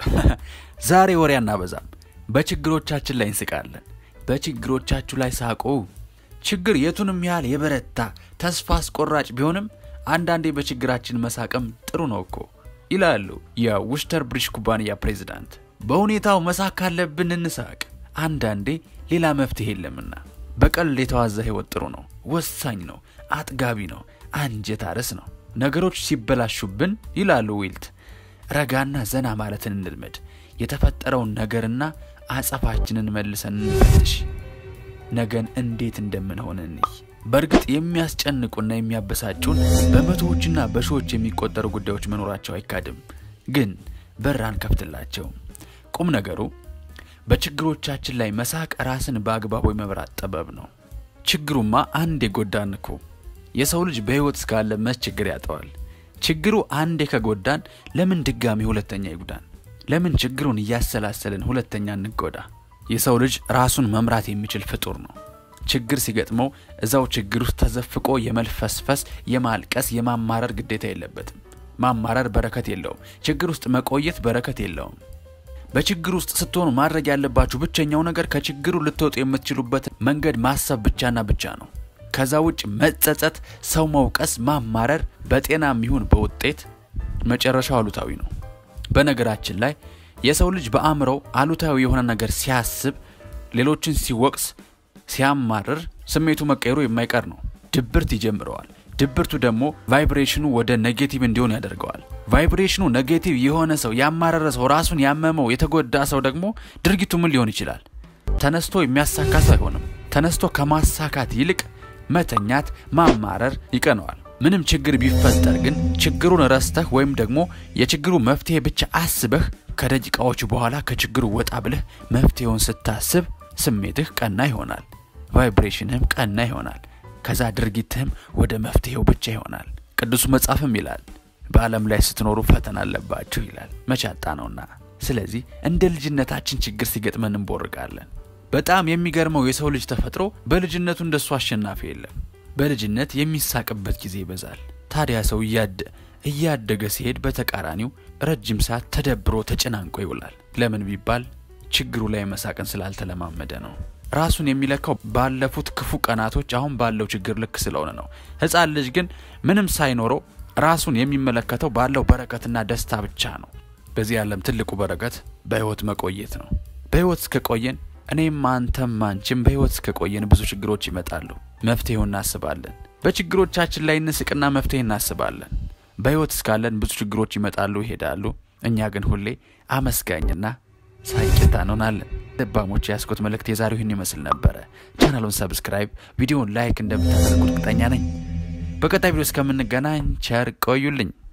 ዛሬ ወሬ አናበዛም። በችግሮቻችን ላይ እንስቃለን። በችግሮቻችሁ ላይ ሳቁ። ችግር የቱንም ያህል የበረታ ተስፋ አስቆራጭ ቢሆንም አንዳንዴ በችግራችን መሳቅም ጥሩ ነው እኮ ይላሉ የውስተር ብሪጅ ኩባንያ ፕሬዚዳንት። በሁኔታው መሳቅ ካለብን እንሳቅ። አንዳንዴ ሌላ መፍትሄ የለምና። በቀልድ የተዋዛ ህይወት ጥሩ ነው፣ ወሳኝ ነው፣ አጥጋቢ ነው፣ አንጀት አርስ ነው። ነገሮች ሲበላሹብን ይላሉ ዊልት፣ ረጋና ዘና ማለትን እንልመድ። የተፈጠረውን ነገርና አጸፋችንን መልሰን እንፈትሽ። ነገን እንዴት እንደምንሆን እንይ። በእርግጥ የሚያስጨንቁና የሚያበሳጩን በመቶዎችና በሺዎች የሚቆጠሩ ጉዳዮች መኖራቸው አይካድም። ግን በር አንከፍትላቸውም። ቁም ነገሩ በችግሮቻችን ላይ መሳቅ ራስን በአግባቡ የመብራት ጥበብ ነው። ችግሩማ አንድ የጎዳን እኮ የሰው ልጅ በሕይወት እስካለ መች ችግር ያጠዋል? ችግሩ አንዴ ከጎዳን ለምን ድጋሚ ሁለተኛ ይጉዳን? ለምን ችግሩን እያሰላሰልን ሁለተኛ እንጎዳ? የሰው ልጅ ራሱን መምራት የሚችል ፍጡር ነው። ችግር ሲገጥመው እዛው ችግር ውስጥ ተዘፍቆ የመልፈስፈስ፣ የማልቀስ፣ የማማረር ግዴታ የለበትም። ማማረር በረከት የለውም። ችግር ውስጥ መቆየት በረከት የለውም። በችግር ውስጥ ስትሆኑ ማድረግ ያለባችሁ ብቸኛው ነገር ከችግሩ ልትወጡ የምትችሉበትን መንገድ ማሰብ ብቻና ብቻ ነው። ከዛ ውጭ መጸጸት፣ ሰው መውቀስ፣ ማማረር በጤናም ይሁን በውጤት መጨረሻው አሉታዊ ነው። በነገራችን ላይ የሰው ልጅ በአእምሮው አሉታዊ የሆነ ነገር ሲያስብ፣ ሌሎችን ሲወቅስ፣ ሲያማርር ስሜቱ መቀየሩ የማይቀር ነው። ድብርት ይጀምረዋል። ድብርቱ ደግሞ ቫይብሬሽኑ ወደ ኔጌቲቭ እንዲሆን ያደርገዋል። ቫይብሬሽኑ ኔጌቲቭ የሆነ ሰው ያማረረ ሰው ራሱን ያመመው የተጎዳ ሰው ደግሞ ድርጊቱ ምን ሊሆን ይችላል? ተነስቶ የሚያሳካ ሰው አይሆንም። ተነስቶ ከማሳካት ይልቅ መተኛት፣ ማማረር ይቀነዋል። ምንም ችግር ቢፈጠር ግን ችግሩን ረስተህ ወይም ደግሞ የችግሩ መፍትሄ ብቻ አስበህ ከደቂቃዎች በኋላ ከችግሩ ወጣ ብለህ መፍትሄውን ስታስብ ስሜትህ ቀና ይሆናል፣ ቫይብሬሽንህም ቀና ይሆናል። ከዛ ድርጊትህም ወደ መፍትሄው ብቻ ይሆናል። ቅዱሱ መጽሐፍም ይላል በዓለም ላይ ስትኖሩ ፈተና አለባችሁ ይላል። መቻጣ ነውና። ስለዚህ እንደ ልጅነታችን ችግር ሲገጥመን እንቦርቃለን። በጣም የሚገርመው የሰው ልጅ ተፈጥሮ በልጅነቱ እንደሱ አሸናፊ የለም። በልጅነት የሚሳቅበት ጊዜ ይበዛል። ታዲያ ሰው እያደ እያደገ ሲሄድ በተቃራኒው ረጅም ሰዓት ተደብሮ ተጨናንቆ ይውላል። ለምን ቢባል ችግሩ ላይ መሳቅን ስላልተለማመደ ነው። ራሱን የሚለካው ባለፉት ክፉ ቀናቶች አሁን ባለው ችግር ልክ ስለሆነ ነው። ሕፃን ልጅ ግን ምንም ሳይኖረው ራሱን የሚመለከተው ባለው በረከትና ደስታ ብቻ ነው። በዚህ ዓለም ትልቁ በረከት በሕይወት መቆየት ነው። በሕይወት እስከቆየን እኔም አንተም አንቺም በሕይወት እስከቆየን ብዙ ችግሮች ይመጣሉ። መፍትሄው እናስባለን። በችግሮቻችን ላይ እንስቅና መፍትሄ እናስባለን። በሕይወት እስካለን ብዙ ችግሮች ይመጣሉ፣ ይሄዳሉ። እኛ ግን ሁሌ አመስጋኝና ሳቂታ እንሆናለን። ልባሞች የያዝኩት መልእክት የዛሬው ይህን ይመስል ነበረ። ቻናሉን ሰብስክራይብ፣ ቪዲዮውን ላይክ እንደምታደርጉ እርግጠኛ ነኝ። በቀጣይ ቪዲዮ እስከምንገናኝ ቸር ቆዩልኝ።